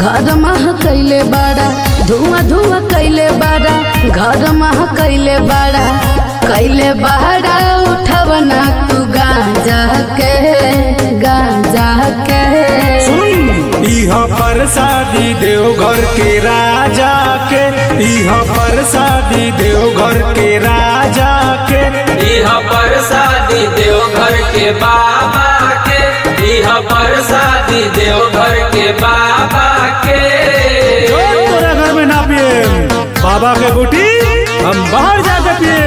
घर मह कैले बाड़ा धुआं धुआं कैले बाड़ा घर मह कैले बाड़ा कैले बाड़ा उठवना तू गांजा के गांजा के इह प्रसादी देवघर के राजा के इह प्रसादी देवघर के राजा के इह प्रसादी देवघर के बाबा के इह प्रसादी देवघर के बाबा के जो तोरा घर में ना पिए बाबा के बूटी हम बाहर जाके पिए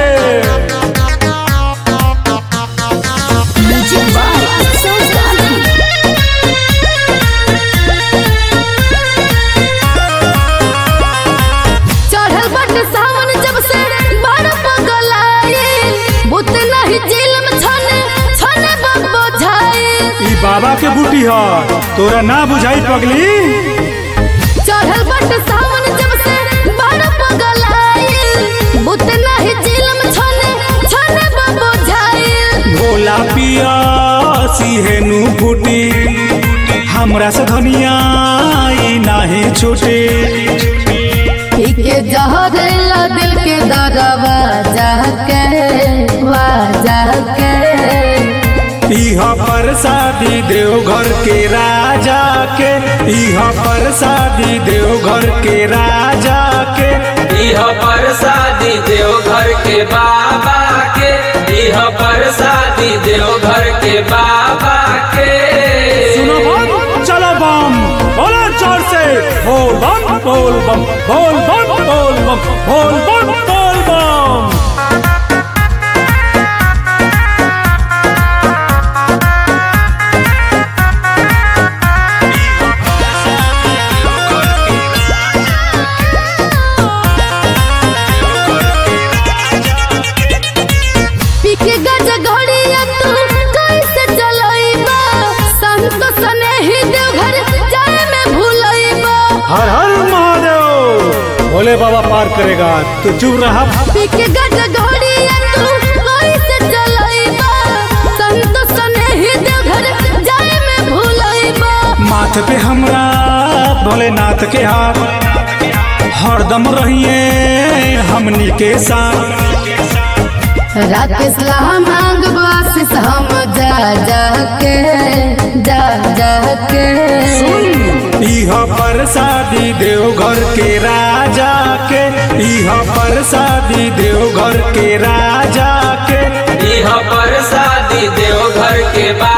Music by Soul Gandhi. चढ़ल बट सावन जब से बड़ पगलाए बुत नहीं जेल में छने छने बब्बो झाए ई बाबा के बूटी ह तोरा ना बुझाई पगली चढ़ल बट सावन जब से बड़ पगलाए बुत नहीं जेल में छने छने बब्बो झाए भोला पिया सिहेनु बूटी हमरा से धनिया ई नाही छूटी के जहरेला दिल के दरवा जाके वाजा के इह प्रसादी देवघर के राजा के इह प्रसादी देवघर के राजा के इह प्रसादी देवघर के बाबा के इह प्रसादी देवघर के बाबा के सुनो बम चलो बम बोलो जोर से बोल बम बोल बम बोल बम बोल बम बोल बम बोल बम पीके गज घड़िया तू कैसे चलइबा संत सने ही देवघर जाए में भूलइबा हर हर महादेव भोले बाबा पार करेगा तू चुप रहा पीके गज घड़िया तू कैसे चलइबा संत सने ही देवघर जाए में भूलइबा माथ पे हमरा भोलेनाथ के हाथ हरदम रहिए हमनी के साथ राकेश ला मांग बासिस हम जा जा के जा जा के इह प्रसादी देवघर के राजा के इह प्रसादी देवघर के राजा के इह प्रसादी देवघर के बाबा